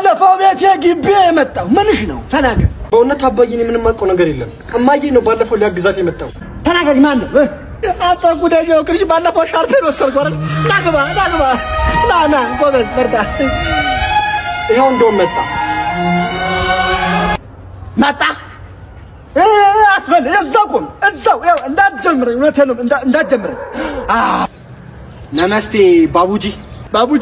ባለፈው ቤቴ ግቢ የመጣው ምንሽ ነው? ተናገር። በእውነት አባዬ እኔ ምንም አውቀው ነገር የለም። እማዬ ነው ባለፈው ሊያግዛት የመጣው። ተናገሪ። ማን ነው? እ? አንተ ጉደኛው ቅርሽ ባለፈው ሻርፔን ወሰድኩ አይደል? ና ግባ ና ግባ ና ና ጎበዝ በርታ። ይኸው እንደውም መጣ መጣ እ፣ አትበል። እዛው ቆም፣ እዛው ያው እንዳትጀምረኝ። እውነቴን ነው እንዳ- እንዳትጀምረኝ። አ ነመስቴ ባቡጂ ባቡጂ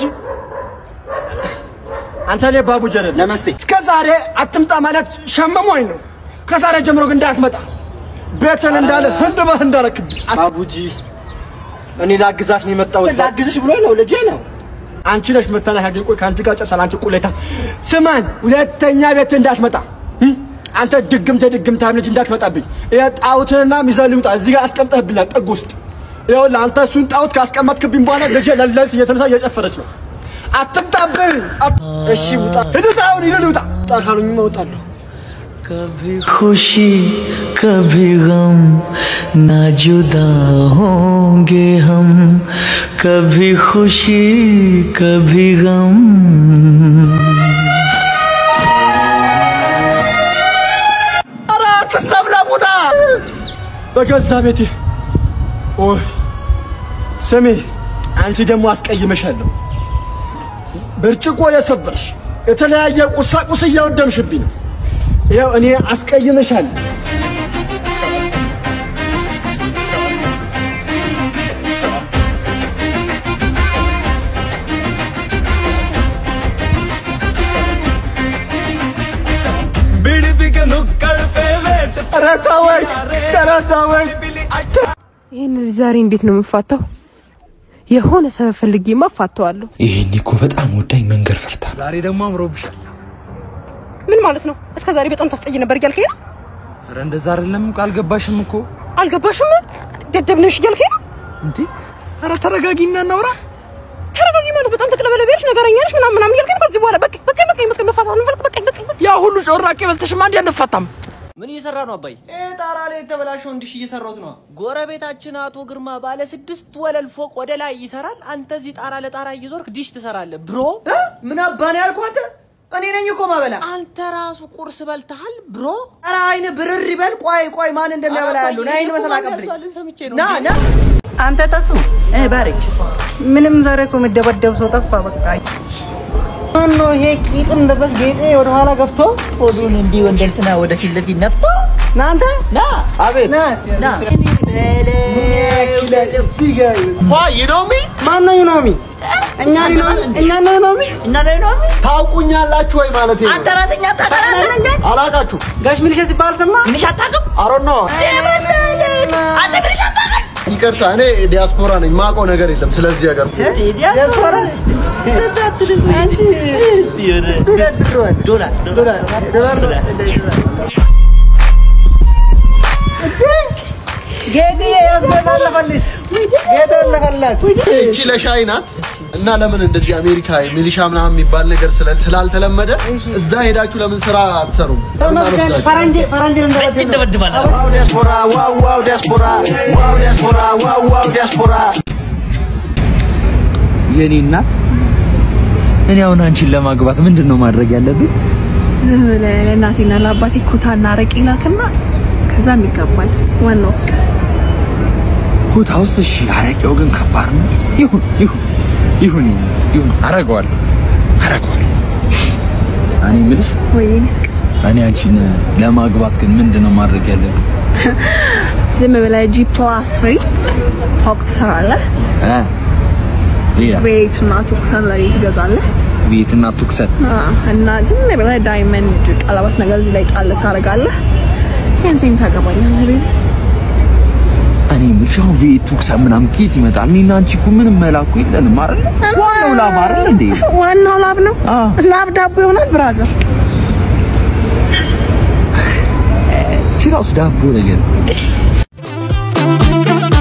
አንተ እኔ ባቡጂ አይደለም። ነመስቴ እስከ ዛሬ አትምጣ ማለት ሸመሞኝ ነው። ከዛሬ ጀምሮ ግን እንዳትመጣ ቤትን እንዳለ ህንድ በህንድ አረክብኝ። ባቡጂ እኔ ላግዛት ነው የመጣሁት። ላግዝሽ ብሎ ነው ልጄ ነው። አንቺ ነሽ መተናገር። ቆይ ከአንቺ ጋር ጨርሳል። አንቺ ቁሌታ ስማኝ፣ ሁለተኛ ቤት እንዳትመጣ እ? አንተ ድግምት ድግምታም ልጅ እንዳትመጣብኝ። ይሄ ጣውትንና ሚዛን ልውጣ እዚህ ጋር አስቀምጠህብኛል ጥግ ውስጥ። ይኸውልህ አንተ እሱን ጣውት ካስቀመጥክብኝ በኋላ ልጄ ለሊት እየተነሳ እየጨፈረች ነው። አትምጣብኝ። አት- እሺ ውጣ፣ ሂድ ውጣ፣ አሁን ሂድ ውጣ። ውጣ ካሉኝማ እወጣለሁ። कभी खुशी कभी गम ना जुदा होंगे हम कभी खुशी कभी गम ኧረ አትስለም ለሙታ በገዛ ቤቴ ኦይ ስሚ አንቺ ደግሞ አስቀይመሻለሁ ብርጭቆ የሰበርሽ የተለያየ ቁሳቁስ እያወደምሽብኝ ነው ይኸው እኔ አስቀይመሻለሁ ኧረ ተወኝ ኧረ ተወኝ ይህን ልጅ ዛሬ እንዴት ነው የምፋታው? የሆነ ሰበብ ፈልጌማ እፋታዋለሁ። ይሄኔ እኮ በጣም ወዳኝ መንገድ ፈርታ ነው። ዛሬ ደግሞ አምሮብሻል። ምን ማለት ነው? እስከ ዛሬ በጣም ታስጠይ ነበር እያልከኝ ነው? ኧረ እንደዛ አይደለም እኮ አልገባሽም እኮ አልገባሽም? ደደብ ነሽ እያልከኝ ነው? እንዴ። ኧረ ተረጋጊና እናውራ። ተረጋጊ ማለት በጣም ተቅለበለበሽ ነገረኛ ነሽ ምናምን ምናምን እያልከኝ ነው። ከዚህ በኋላ በቃ በቃ በቃ በቃ መፋታት ነው በቃ በቃ በቃ ያ ሁሉ ጮራቄ በልተሽማ እንዴ አንፋታም? ምን እየሰራ ነው አባይ? ጣራ ላይ የተበላሸው እንዲሽ እየሰራሁት ነው። ጎረቤታችን አቶ ግርማ ባለ ስድስት ወለል ፎቅ ወደ ላይ ይሰራል። አንተ እዚህ ጣራ ለጣራ እየዞርክ ዲሽ ትሰራለህ ብሮ። ምን አባን ያልኩህ አንተ? እኔ ነኝ እኮ ማበላ። አንተ ራሱ ቁርስ በልተሃል ብሮ። ኧረ አይን ብርር ይበል። ቆይ ቆይ ማን እንደሚያበላ ያለው ና አይን መሰል አቀብልኝ። ሰምቼ ነው ና ና አንተ ተሱ እ ባሪክ ምንም ዛሬ እኮ የምደበደብ ሰው ጠፋ። በቃ ማኖ ይሄ ቂጥ እንደዛ ጌጤ ወደ ኋላ ገፍቶ ሆዱን እንዲህ ወደ እንትና ወደ ፊት ለፊት ነፍቶ ና አንተ ና አቤት ና ና ይኖሚ ማን ነው ዩኖሚ? እኛ ነው እኛ ነው ዩኖሚ እኛ ነው ዩኖሚ ታውቁኛላችሁ ወይ ማለት ነው? አንተ ራስኛ ታውቃለህ? አላቃችሁ ጋሽ ሚሊሻ ሲባል ሰማ ሚሊሻ አታውቅም? አሮን ነው። አንተ ሚሊሻ አታውቅም? ይቅርታ እኔ ዲያስፖራ ነኝ። ማውቀው ነገር የለም ስለዚህ ሀገር። ዲያስፖራ እንደዛ አትልም አንቺ። እስቲ የሆነ ዶላር ዶላር ዶላር ዶላር ጌጥዬ ያስመጣለፈልሽ ጌጥ ያለፈላት እቺ ለሻይ ናት እና ለምን እንደዚህ አሜሪካ ሚሊሻ ምናምን የሚባል ነገር ስለ- ስላልተለመደ እዛ ሄዳችሁ ለምን ስራ አትሰሩም? ለምን አልወስዳችሁም? ፈረንጅ ፈረንጅ እንደበድል የኔ እናት እኔ አሁን አንቺን ለማግባት ምንድን ነው ማድረግ ያለብኝ? ዝም ብለህ ለእናቴና ለአባቴ ኩታና አረቄ ላክና ከዛ እንጋባል። ዋናው ፍቅር ኩታውስ እሺ፣ አረቄው ግን ከባድ ነው። ይሁን ይሁን ይሁን ይሁን፣ አረገዋለሁ አረገዋለሁ። እኔ የምልሽ ወይ እኔ አንቺን ለማግባት ግን ምንድን ነው ማድረግ ያለብኝ? ዝም ብለህ ጂ ፕላስ ትሪ ፎቅ ትሰራለህ። እ ሌላ ቤትና ቱክሰን ለኔ ትገዛለህ። ቤትና ቱክሰን አዎ፣ እና ዝም ብለህ ዳይመንድ ቀለበት ነገር እዚህ ላይ ጣል ታደርጋለህ። ይህን ታገባኛለህ ቤቢ። እኔ የምልሽ አሁን ቤት ቱክሰን ምናምን ኬት ይመጣል? እኔና አንቺ እኮ ምንም መላኩ የለንም አይደል? ዋናው ላፍ አይደል እንዴ? ዋናው ላብ ነው። አዎ። ላብ ዳቦ ይሆናል ብራዘር። እቺ ራሱ ዳቦ ነገር